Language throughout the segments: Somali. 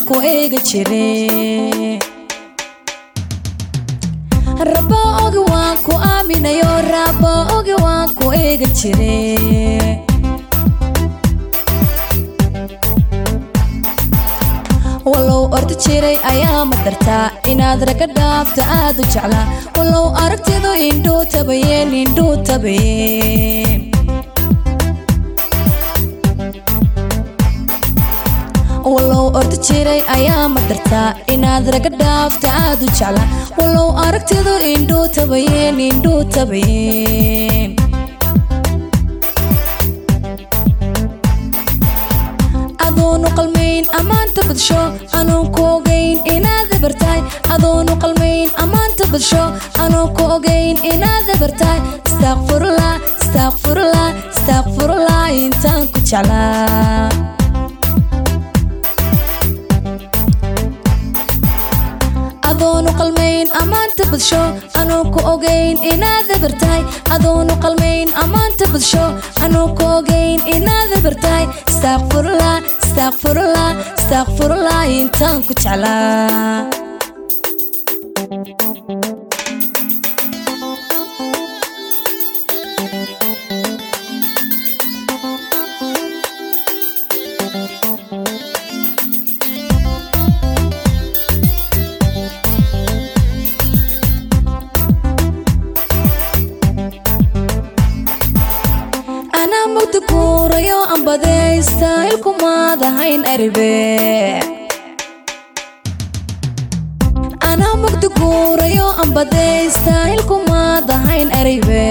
ku eega jire rabo ogi waan ku aaminayo rabo ogi waan ku eega jire walow ordi jiray ayaa madartaa inaad raga dhaabta aad u jeclaa walow aragtidu indhuu tabayeen indhuu tabayeen walow ordi jiray ayaa madartaa inaad raga dhaafta aad u jeclaa walow aragtidu indhuu tabayeen indhuu tabayeen adoonu qalmayn ammaanta badsho anuun ku ogayn inaad ebartahay adoonu qalmayn ammaanta badsho anuun ku ogayn inaad ebartahay istakfurullah istakfurullah istakfurullah intaan ku jeclaa adoonu qalmayn ammaanta badsho anuu ku ogayn inaad ebartahay adoonu qalmayn ammaanta badsho anuu ku ogayn inaad ebartahay istakfurullah istakfurullah istakfurullah intaan ku jeclaa anaa mugdi guurayo ambadaysta ilkumaad ahayn aribe anaa mugdi guurayo ambadaysta ilkumaad ahayn aribe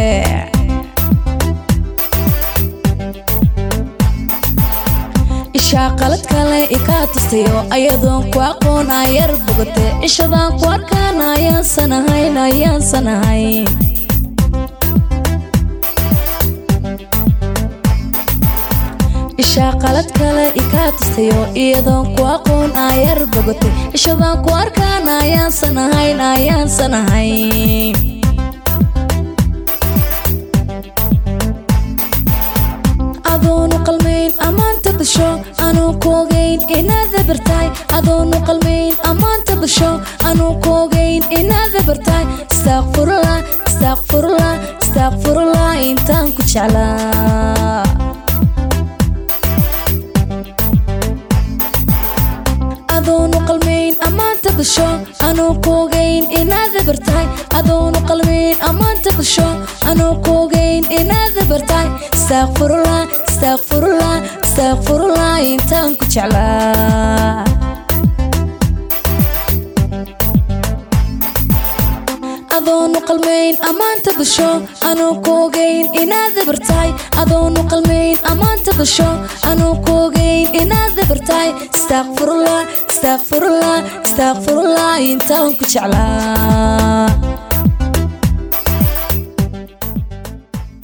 ishaa qalad kale ikaa tustayo ayadoon ku aqoon ayar bogate cishadaan ku arkaan ayaansan ahayn ayaansan ahayn ishaa qalad kale ikaa tustayo iyadoon ku aqoon ayar bogotay ishadaan ku arkaan ayaansan ahayn ayaansan ahayn adoonu qalmayn ammaanta basho anuu ku ogayn inaad ebartahay adoonu qalmayn ammaanta basho anuu ku ogayn inaad ebartahay istakfurullah istakfurullah istakfurullah intaan ku jeclaa adoonu qalmayn ammaanta basho anuu ku ogayn inaad ebartahay adoonu qalmayn ammaanta basho anuu ku ogayn inaad ebartahay istakfurullah istakfurullah istakfurullah intaan ku jeclaa adoonu qalmayn ammaanta basho anuu ku ogayn inaad ebartahay adoonu qalmayn ammaanta basho anuu ku ogayn inaad ebartahay istakfurullah istakfurullah istakfurullah intaan ku jeclaa